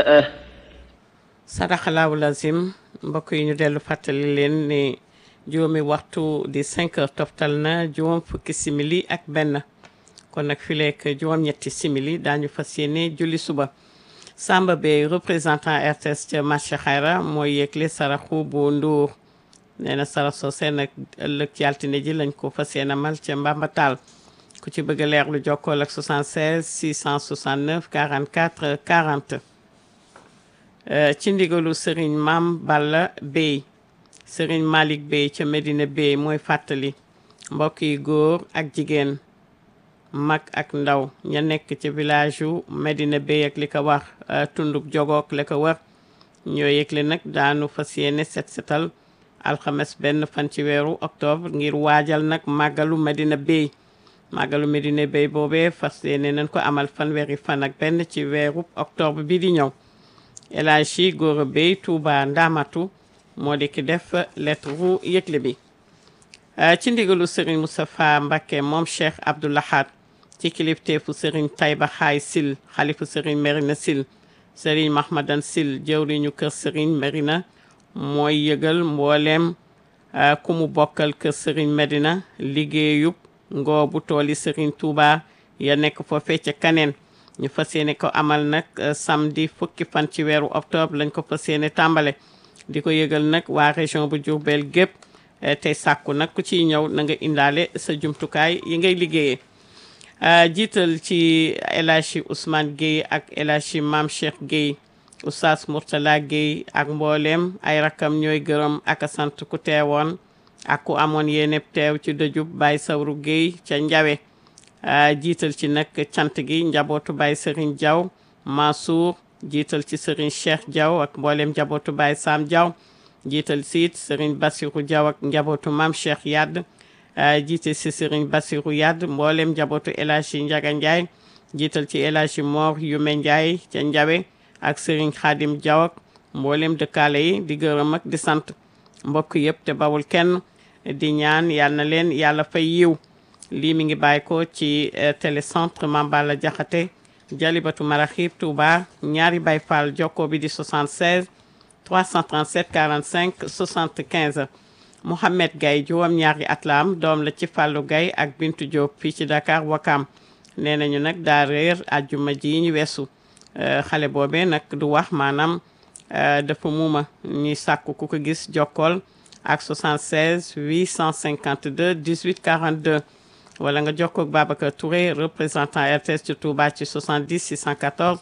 جزاءه sadaxalaawu lazim mbokk yi ñu dellu fàttali leen ni juróomi waxtu di 5 heures toftal na juróom fukki simili ak benn kon nag fi lekk juróom-ñetti simili daañu fas yéene julli suba Samba Bey représentant RTS ca marché xayra mooy yëgle saraxu bu Ndour nee na sarax soosee nag ëllëg ci altine ji lañ ko fas yéene amal ca Mbambatal ku ci bëgg a leer lu jokkool ak 76 669 44 40 Euh, ci ndigalu Serigne Mam Balla Bey Serigne Malick Bey ca Medina Bey mooy fàttali mbokk yi góor ak jigéen mag ak ndaw ña nekk ci village yu Medina Bey ak li ko wax euh, tundub jogook la ko war ñoo yëgle nag daanu fas yéene set setal alxames benn fan ci weeru octobre ngir waajal nag màggalu Medina Bey màggalu Medina Bey boobee fas yéene nañ ko amal fanweeri fan ak benn ci weeru octobre bi di ñëw El Hadji Gora Bey Touba Ndamatu moo di ki def lettre ru yëgle bi ci ndigalu Serigne Moustapha Mbacké moom Cheikh Abdou Lahad ci kilifteefu Serigne Taïba Xaay Sil xalifu Serigne Merina Sil Serigne Mahmadan Sil jëwriñu kër Serigne Merina mooy yëgal mbooleem ku mu bokkal kër Serigne Medina liggéeyub ngoobu tooli Serigne Touba ya nekk foofee ca kaneen ñu fas yéene ko amal nag samedi fukki fan ci weeru octobre lañ ko fas yéene tàmbale di ko yëgal nag waa région bu Diourbel gépp tey sàkku nag ku ciy ñëw na nga indaale sa jumtukaay yi ngay liggéeyee jiital ci El Hadji Ousmane Gueye ak El Hadji Mame Cheikh Gueye Oustaz Mourtala Gueye ak mbooleem ay rakkam ñooy gërëm ak a sant ku teewoon ak ku amoon yéene teew ci dëjub Baye Sawru Gueye ca Njawe jiital ci nag cant gi njabootu Baye Serigne Diaw Mansour jiital ci Serigne Cheikh Diaw ak mboolem njabootu Baye Sam Diaw jiital si it Serigne Bassirou Diaw ak njabootu Mame Cheikh Yadd jiite si Serigne Bassirou Yadd mboolem njabootu El Hadji Ndiaga Ndiaye jiital ci El Hadji Mor Yume Ndiaye ca Njawe ak Serigne Khadim Diaw ak mboolem dëkkaale yi di gërëm ak di sant mbokk yëpp te bawul kenn di ñaan yal na leen yàlla fay yiw lii mi ngi bàyyi ko ci télécentre Mambala Jaxate Jalibatu Maraxib Touba ñaari Baay Faal jokko bi di 76 337 45 75 Mouhamed Gaye juróom ñaari at la am doom la ci Fallou Gaye ak Bintu Diop fii ci Dakar Wakam nee nañu nag daa réer àjjuma ji ñu weesu xale boobee nag du wax maanaam dafa muuma ñuy sàkku ku ko gis jokkool ak 76 852 18 42 wala nga jokkoo ak Babacar Touré représentant RTS ci Touba ci 70 614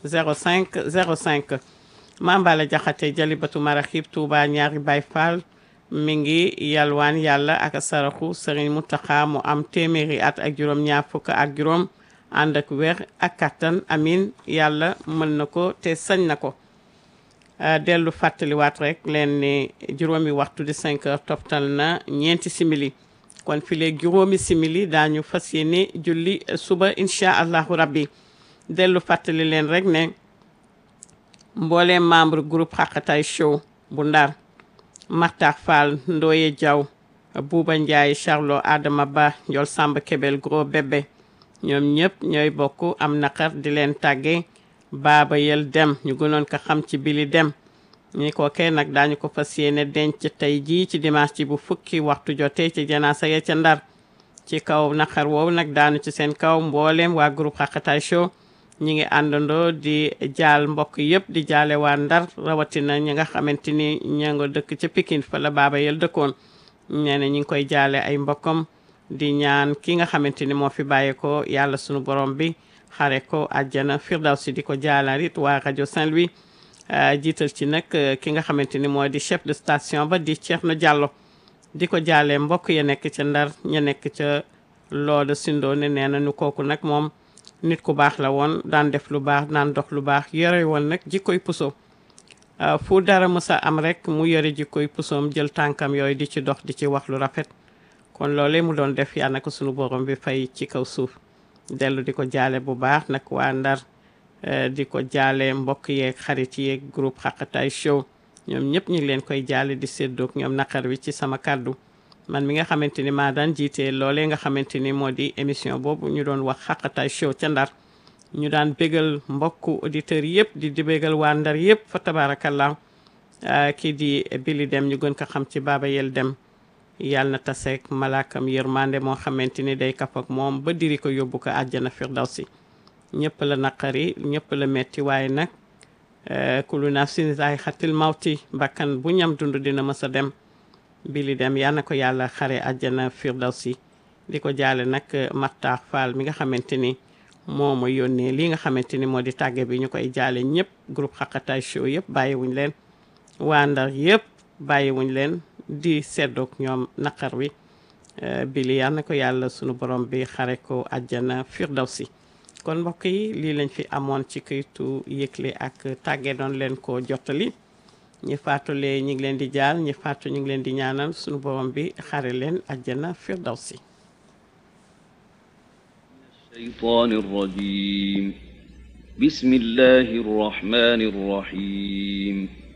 05 05 Mambala Jaxate Jalibatu Maraxib Touba ñaari Baay Faal mi ngi yalwaan yàlla ak saraxu Serigne Mountakha mu am téeméeri at ak juróom ñaar fukk ak juróom ànd ak wér ak kattan amin yàlla mën na ko te sañ na ko dellu fàttaliwaat rek leen ni juróomi waxtu di 5 heures toftal na ñeenti simili kon fi léegi juróomi simili daañu fas yéene julli suba incha allahu rabbi dellu fàttali leen rek ne mbooleem membre groupe xaqatay show bu ndar Martax Fall Ndoye Diaw Buuba Ndiaye Charlo Adama Ba Ndiol Samba Kebel Gros Bébé ñoom ñëpp ñooy bokk am naqar di leen tàgge baaba yel dem ñu gënoon ko xam ci bili dem ñi ko kee nag daañu ko fas yéene denc tey jii ci dimanche ci bu fukki waxtu jotee ci janaasa ya ca ndar ci kaw naqar woowu nag daanu ci seen kaw mbooleem waa groupe Xaqataay Show ñi ngi àndandoo di jaal mbokk yëpp di jaale waa ndar rawatina ñi nga xamante ni ña nga dëkk ca Pikine fa la baaba yel dëkkoon nee na ñi ngi koy jaale ay mbokkam di ñaan ki nga xamante ni moo fi bàyyi ko yàlla sunu borom bi xare ko àjjana firdawsi di ko jaalarit waa rajo Saint-Louis jiital ci nag ki nga xamante ni moo di chef de station ba di Thierno Diallo di ko jaalee mbokk ya nekk ca ndar ña nekk ca looda sindoo ne nee na nu kooku nag moom nit ku baax la woon daan def lu baax daan dox lu baax yore woon nag jikkoy puso fu dara mësa am rek mu yore jikkoy pusoom jël tànkam yooyu di ci dox di ci wax lu rafet kon loolee mu doon def yàlla na ko sunu borom bi fay ci kaw suuf dellu di ko jaale bu baax nag waa ndar di ko jaale mbokk yeeg xarit yeeg groupe Xaqataay Show ñoom ñëpp ñu ngi leen koy jaale di séddoog ñoom naqar wi ci sama kàddu man mi nga xamante ni maa daan jiite loolee nga xamante ni moo di émission boobu ñu doon wax Xaqataay Show ca ndar ñu daan bégal mbokku auditeurs yëpp di di bégal waa Ndar yëpp fa tabarakallah kii di Billy Dem ñu gën ko xam ci Baba Yel Dem yàlla na taseek malaakam yërmande moo xamante ni day kaf ak moom ba diri ko yóbbu ko àjjana firdawsi ñëpp la naqari ñëpp la metti waaye nag kulu nafsin zaa'iqatul mawti bakkan bu ñam dund dina mës a dem Billy Dem yal na ko yàlla xare àjjana firdawsi di ko jaale nag Makhtar Fall mi nga xamante ni moo ma yónnee lii nga xamante ni moo di tàgge bi ñu koy jaale ñëpp groupe Xaqataay show yëpp bàyyiwuñ leen waa Ndar yëpp bàyyiwuñ leen di seddoog ñoom naqar wi Billy yal na ko yàlla sunu borom bi xare ko àjjana firdawsi kon mbokk yi lii lañ fi amoon ci këytu yëgle ak tàgge doon leen ko jottali ñi faatulee ñi ngi leen di jaal ñi faatu ñu ngi leen di ñaanal sunu borom bi xare leen àjjana firdawsi الشيطان الرجيم بسم الله الرحمن الرحيم